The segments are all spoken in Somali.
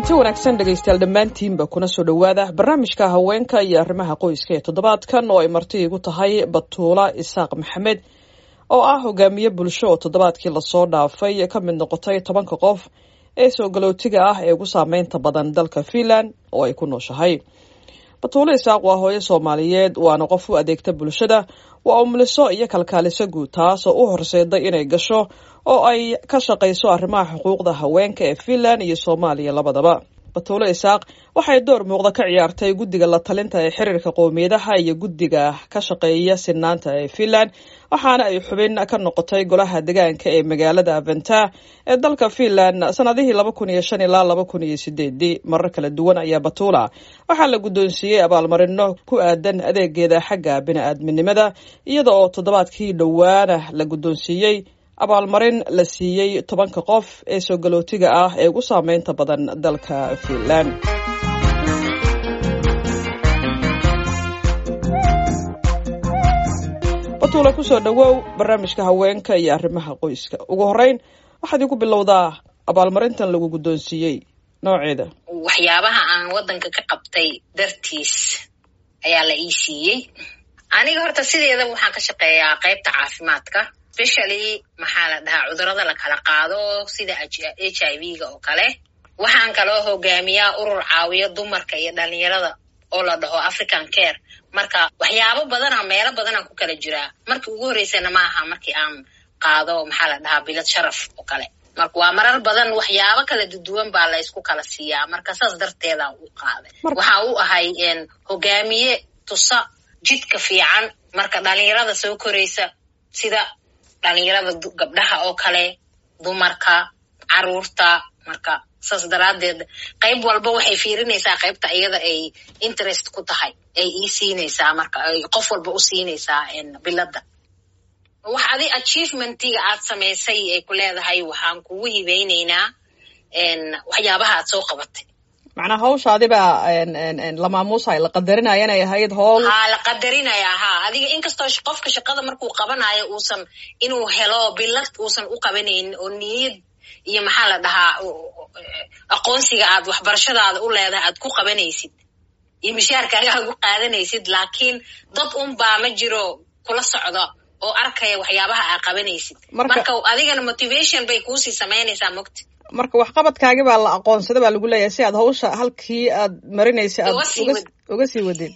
kulanti wanaagsan dhegaystayaal dhammaantiinba kuna soo dhowaada barnaamijka haweenka iyo arrimaha qoyska ee toddobaadkan oo ay marti igu tahay batuula isaaq maxamed oo ah hogaamiye bulsho oo toddobaadkii lasoo dhaafay ka mid noqotay tobanka qof ee soo galootiga ah ee ugu saameynta badan dalka finland oo ay ku nooshahay batuulo isaaq waa hooyo soomaaliyeed waana qof u adeegta bulshada waa umuliso iyo kalkaaliso guud taas oo u horseeday inay gasho oo ay ka shaqayso arrimaha xuquuqda haweenka ee finland iyo soomaaliya labadaba batuulo isaaq waxay door muuqda ka ciyaartay guddiga la talinta ee xiriirka qowmiyadaha iyo guddiga ka shaqeeya sinaanta ee finland waxaana ay xubin ka noqotay golaha degaanka ee magaalada aventa ee dalka finland sanadihii laba kun iyo shan ilaa laba kun iyo sideedii marar kala duwan ayaa batuula waxaa la guddoonsiiyey abaalmarino ku aadan adeegeeda xagga bini-aadminimada iyada oo toddobaadkii dhowaana la guddoonsiiyey abaalmarin la siiyey tobanka qof ee soo galootiga ah ee ugu saameynta badan dalka finland batuula kusoo dhowow barnaamijka haweenka iyo arrimaha qoyska ugu horeyn waxaad igu bilowdaa abaalmarintan lagu guddoonsiiyey nooceeda waxyaabaha aan waddanka ka qabtay dartiis ayaa la ii siiyey aniga horta sideedaba waxaan ka shaqeeyaa qaybta caafimaadka specially maxaa la dhahaa cudurada la kala qaado sida h i v ga oo kale waxaan kaloo hogaamiyaa urur caawiyo dumarka iyo dhalinyarada oo la dhaho african care marka waxyaabo badana meelo badanaan ku kala jiraa markii ugu horreysana ma aha markii aan qaado maxaa la dhahaa bilad sharaf oo kale marka waa marar badan waxyaabo kala duduwan baa la ysku kala siiyaa marka saas darteedaan u qaaday waxa u ahay hogaamiye tusa jidka fiican marka dhalinyarada soo koraysa sida dhalinyarada gabdhaha oo kale dumarka caruurta marka saas daraaddeed qayb walba waxay fiirinaysaa qaybta iyada ay interest ku tahay ay ii siinaysaa marka ay qof walba u siinaysaa biladda wax adi achievementiga aad samaysay ay ku leedahay waxaan kugu hibeynaynaa waxyaabaha aad soo qabatay macnaa hawshaadibaa la maamuusayo la qadarinaya inay ahayd howl ha la qadarinayaa ha adiga inkastoo qofka shaqada markuu qabanayo uusan inuu helo bilad uusan u qabanaynin oo niyad iyo maxaa la dhahaa aqoonsiga aad waxbarashadaada u leedahay aad ku qabanaysid iyo mishaarkaaga aad ku qaadanaysid laakiin dad un baa ma jiro kula socda oo arkaya waxyaabaha aad qabanaysid marka adigana motivation bay kuusii samaynaysaa mogta marka waxqabadkaagi baa la aqoonsada baa lagu leeyahay si aad hawsha halkii aad marinaysa aad uga sii wadid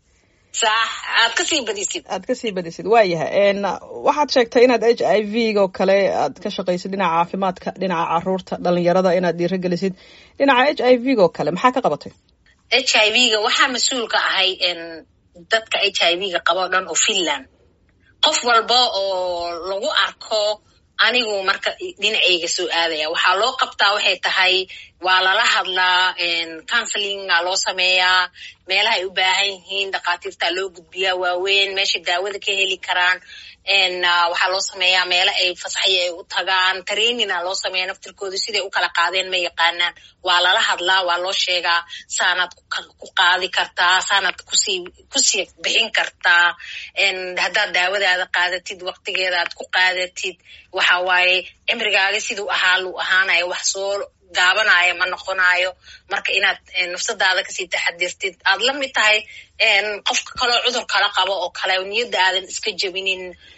sax aad kasii badisid aad kasii badisid waayahay waxaad sheegtay inaad h i v oo kale aad ka shaqaysid dhinaca caafimaadka dhinaca caruurta dhalinyarada inaad dhiiragelisid dhinaca h i v oo kale maxaa ka qabatay h i v ga waxaa mas-uul ka ahay dadka h i v ga qaba o dhan oo finland qof walba oo lagu arko anigu marka dhinacayga soo aadaya waxaa loo qabtaa waxay tahay waa lala hadlaa counselinga loo sameeyaa meelaha ay u baahan yihiin dhakhaatiirta loo gudbiyaa waaweyn meesha daawada ka heli karaan waxaa loo sameeyaa meelo ay fasaxya ay u tagaan trainina loo sameeya naftirkooda siday u kala qaadeen ma yaqaanaan waa lala hadlaa waa loo sheegaa saanaad ku qaadi kartaa saanaad kusii kusii bixin kartaa haddaad daawadaada qaadatid waktigeeda aad ku qaadatid waxa waaye cimrigaaga siduu ahaa luu ahaanayo wax soo gaabanaayo ma noqonayo marka inaad nafsadaada kasii taxadirtid aad la mid tahay qofka kaloo cudur kala qabo oo kale niyadda aadan iska jebinin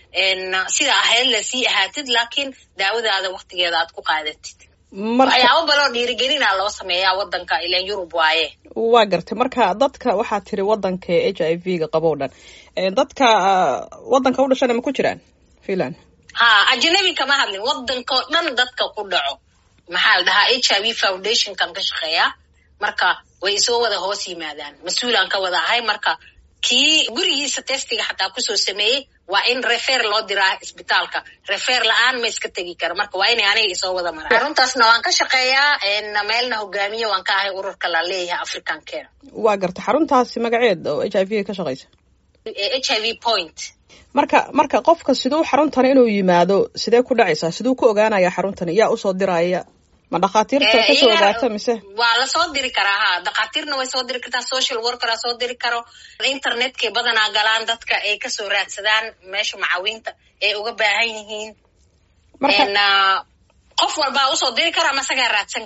sida ahayd lasii ahaatid laakiin daawadaada waktigeeda aad ku qaadatid waxyaabo baloo dhiirigelina loo sameeyaa wadanka ilan yurub waaye waa gartay marka dadka waxaa tiri wadanka h i v ga qabo o dhan dadka wadanka u dhashana ma ku jiraan finland ha ajnabi kama hadlin wadankao dhan dadka ku dhaco maxaa la dhahaa h i v foundationkan ka shaqeeya marka way isoo wada hoos yimaadaan mas-uulaan ka wada ahay marka kii gurigiisa testiga xataa kusoo sameeyey waa in refer loo diraa isbitaalka refer la-aan ma iska tegi karo marka waa inay aniga isoo wada maraan aruntaasna waan ka shaqeeyaa meelna hogaamiye waan ka ahay ururka la leeyahay african care waa garta xaruntaasi magaceed oo h i v ka shaqeysa h i v point marka marka qofka siduu xaruntan inuu yimaado sidee ku dhacaysaa siduu ku ogaanaya xaruntan yaa usoo diraya ma dhakhaatiirta kasoo ogaata mise waa lasoo diri karaa ha dhakhaatiirna way soo diri kartaa social workera soo diri karo internetkay badanaa galaan dadka ay kasoo raadsadaan meesha macawiinta ay uga baahan yihiin qof walbaa usoo diri karo ama isagaa raadsan karo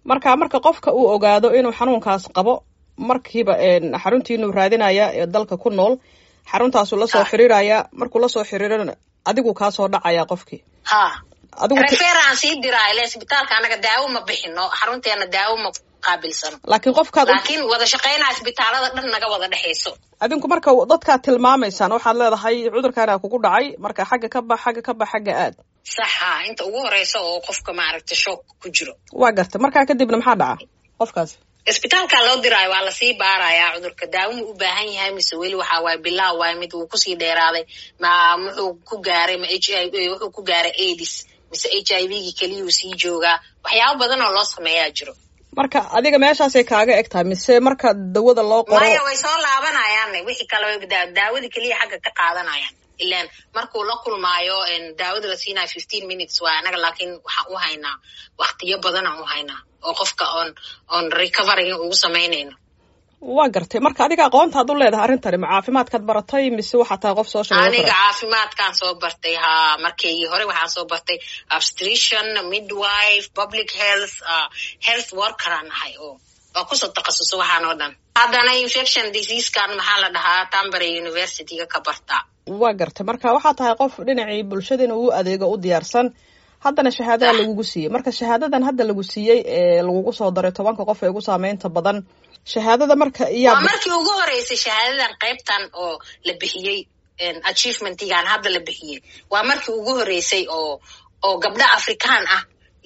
marka marka qofka uu ogaado inuu xanuunkaas qabo markiiba xaruntiinuu raadinaya ee dalka ku nool xaruntaasuu lasoo xiriiraya markuu lasoo xiriirana adigu kaasoo dhacaya qofkii ha referaan sii diraa ile isbitaalka anaga daawo ma bixino xarunteena daawo ma qaabilsano laakiin qofkaad laakiin wada shaqaynaa isbitaalada dhan naga wada dhexayso adinku marka dadkaad tilmaamaysaan waxaad leedahay cudurkaana kugu dhacay marka xagga ka bax xagga ka bax xagga aad saxa inta ugu horeysa oo qofka maaragta shoog ku jiro waa gartay markaa kadibna maxaa dhaca qofkaasi isbitaalka loo diraayo waa lasii baarayaa cudurka daawo mu u baahan yahay mise weli waxa waaye bilaa waaye mid wuu kusii dheeraaday ma muxuu ku gaaray ma h i wuxuu ku gaaray adis mise h i v gi keliyuu sii joogaa waxyaabo badan oo loo sameeyaa jiro marka adiga meeshaasay kaaga eg tahay mise marka dawada loo qoro maya way soo laabanayaan wixii kale daawada keliya xagga ka qaadanayaan ilan markuu la kulmaayo daawada la siinayo fifteen minutes waa anaga laakiin waxaan u haynaa waktiyo badanaan u haynaa oo qofka oon oon recovery ugu samaynayno waa gartay marka adiga aqoontaad u leedahay arrintani ma caafimaadkaad baratay mise waxaa tahay qof social aniga caafimaadkaan soo bartay ha markaygii hore waxaan soo bartay obstetrician midwife public health uh, health workeraan ahay oo oo kusoo takhasuso waxaan oo dhan haddana infection diseasekan maxaa la dhahaa tambary universityga ka bartaa waa gartay marka waxaa tahay qof dhinacii bulshada inuu u adeego u diyaarsan haddana shahaadada lagugu siiyey marka shahaadadan hadda lagu siiyey ee lagugu soo daray tobanka qof ee ugu saameynta badan shahaadada marka waa markii ugu horeysay shahaadadan qaybtan oo la bixiyey achievementigan hadda la bixiyey waa markii ugu horeysay oo oo gabdho afrikaan ah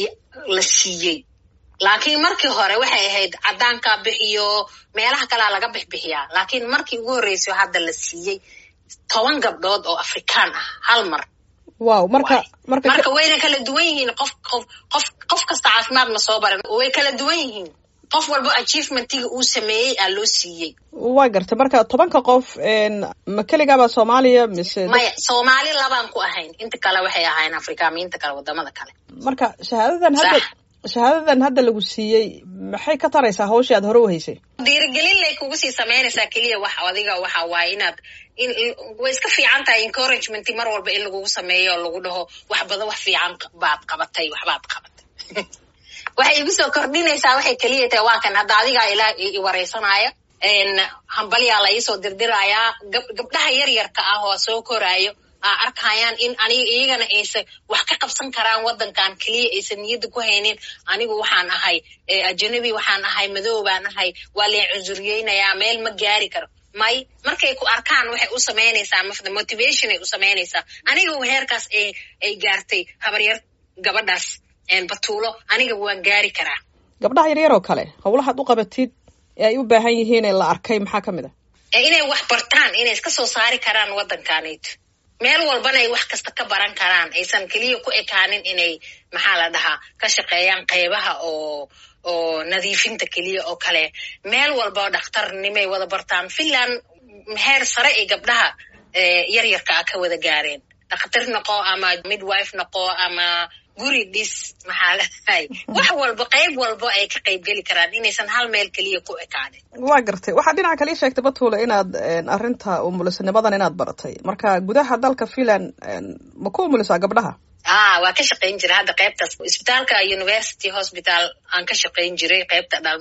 la siiyey laakiin markii hore waxay ahayd caddaanka bixiyo meelaha kalea laga bixbixiyaa laakiin markii ugu horreysay hadda la siiyey toban gabdhood oo afrikaan ah hal mar wow marka marka marka wayna kala duwan yihiin qof qof qof qof kasta caafimaad ma soo baran way kala duwan yihiin qof walba achievementiga uu sameeyey aa loo siiyey waa gartay marka tobanka qof ma keligaaba soomaaliya mise maya soomaali labaan ku ahayn inta kale waxay ahayn afrikaamiinta kale wadamada kale marka shahaadadan hadda shahaadadan hadda lagu siiyey maxay ka taraysaa hawshii aad hore u haysay dhiirigelin lay kugu sii samaynaysaa keliya wax adiga waxa waaye inaad in way iska fiican tahay encouragement mar walba in lagugu sameeyo oo lagu dhaho wax badan wax fiican baad qabatay waxbaad qabatay waxay igu soo kordhinaysaa waxay keliya tahay waa kan hadda adigaa ilaa i wareysanaya hambalyaa la iisoo dirdiraayaa gabdhaha yaryarka ah oo soo koraayo aa arkayaan in aniga iyagana aysan wax ka qabsan karaan waddankan keliya aysan niyadda ku haynin anigu waxaan ahay ajanabi waxaan ahay madow baan ahay waa leen cunsuriyeynayaa meel ma gaari karo may markay ku arkaan waxay u samaynaysaa mafda motivation ay u samaynaysaa aniga heerkaas ay ay gaartay habaryar gabadhaas batuulo aniga waan gaari karaa gabdhaha yaryar oo kale howlahaad u qabatid ee ay u baahan yihiin ee la arkay maxaa ka mid a inay wax bartaan inay iska soo saari karaan waddankaanayto meel walbana ay wax kasta ka baran karaan aysan keliya ku ekaanin inay maxaa la dhahaa ka shaqeeyaan qaybaha oo oo nadiifinta keliya oo kale meel walba oo dhakhtarnimay wada bartaan finland heer sare ay gabdhaha yaryarka ah ka wada gaareen dhakhtar noqo ama midwife noqo ama guri dhis maxaa ladahay wax walba qayb walba ay ka qayb geli karaan inaysan hal meel keliya ku ekaanin waa gartay waxaad dhinaca kale ii sheegtay batuule inaad arrinta umulisnimadan inaad baratay marka gudaha dalka finland ma ku umulisaa gabdhaha a waa ka shaqayn jiray hadda qaybtaas isbitaalka university hospital aan ka shaqayn jiray qaybta dhal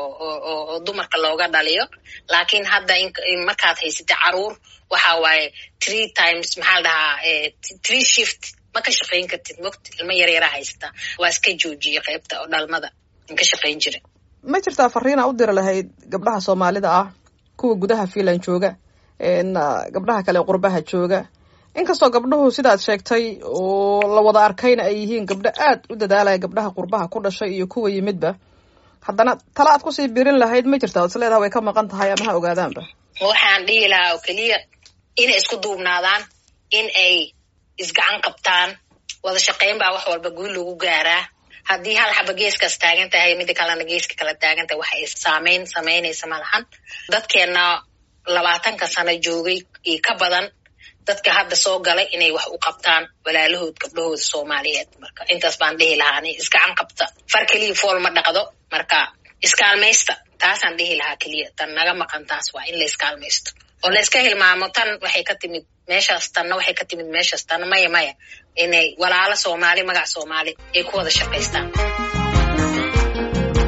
oo dumarka looga dhaliyo laakiin hadda markaad haysatay caruur waxa waaye three times maxaa la dhahaa three shift ma ka shaqayn kartid mogta ilmo yaryaraa haysataa waa iska joojiyey qaybta oo dhalmada aan ka shaqayn jiray ma jirtaa fariina u diri lahayd gabdhaha soomaalida ah kuwa gudaha finland jooga gabdhaha kale qurbaha jooga inkastoo gabdhuhu sidaad sheegtay oo la wada arkayna ay yihiin gabdho aad u dadaalaya gabdhaha qurbaha ku dhashay iyo kuwa yimidba haddana tala aad kusii birin lahayd ma jirta od is leedaha way ka maqan tahay ama ha ogaadaanba waxaan dhihi lahaa oo keliya inay isku duubnaadaan in ay isgacan qabtaan wada shaqayn baa wax walba guul lagu gaaraa haddii hal xaba geeskaas taagan tahay mida kalena geeska kala taagan tahay wax ay saameyn samaynaysa malahan dadkeenna labaatanka sano joogay iyo ka badan dadka hadda soo galay inay wax u qabtaan walaalahood gabdhahooda soomaaliyeed marka intaas baan dhihi lahaa ni isgacan qabta far keliya fool ma dhaqdo marka iskaalmaysta taasaan dhihi lahaa keliya tan naga maqan taas waa in la iskaalmaysto oo la iska hilmaamo tan waxay ka timid meeshaas tanna waxay ka timid meeshaas tanna maya maya inay walaalo soomaali magac soomaali ay ku wada shaqaystaan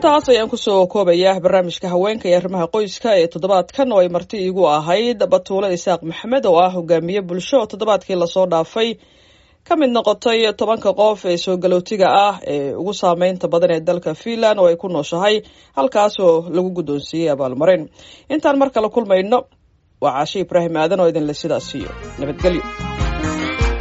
intaas ayaan kusoo koobayaa barnaamijka haweenka iyo arrimaha qoyska ee toddobaadkan oo ay marti iigu ahayd batuule isaaq maxamed oo ah hogaamiye bulsho oo toddobaadkii lasoo dhaafay ka mid noqotay tobanka qof ee soo galootiga ah ee ugu saameynta badan ee dalka finland oo ay ku nooshahay halkaasoo lagu guddoonsiiyey abaalmarin intaan mar kale kulmayno waa caashe ibraahim aadan oo idinle sidaas siiyo nabadgelyo